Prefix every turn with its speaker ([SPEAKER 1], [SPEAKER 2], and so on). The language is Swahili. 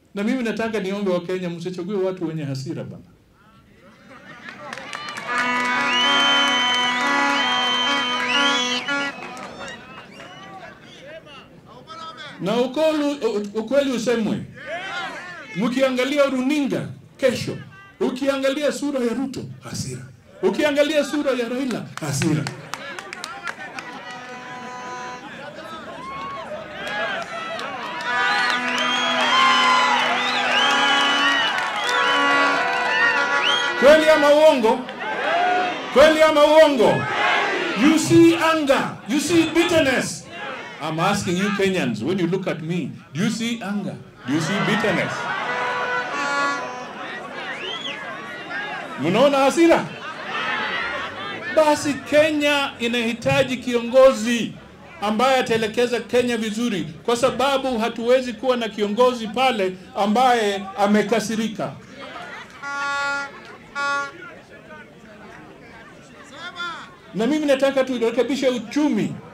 [SPEAKER 1] Na mimi nataka niombe Wakenya, msichague watu wenye hasira bana. Na ukolu, ukweli usemwe, mkiangalia runinga kesho, ukiangalia sura ya Ruto hasira, ukiangalia sura ya Raila hasira. Kweli ama uongo? Kweli ama uongo? You see anger, you see bitterness. I'm asking you Kenyans, when you look at me, do you see anger? Do you see bitterness? Mnaona hasira? Basi Kenya inahitaji kiongozi ambaye ataelekeza Kenya vizuri, kwa sababu hatuwezi kuwa na kiongozi pale ambaye amekasirika. Na mimi nataka turekebishe uchumi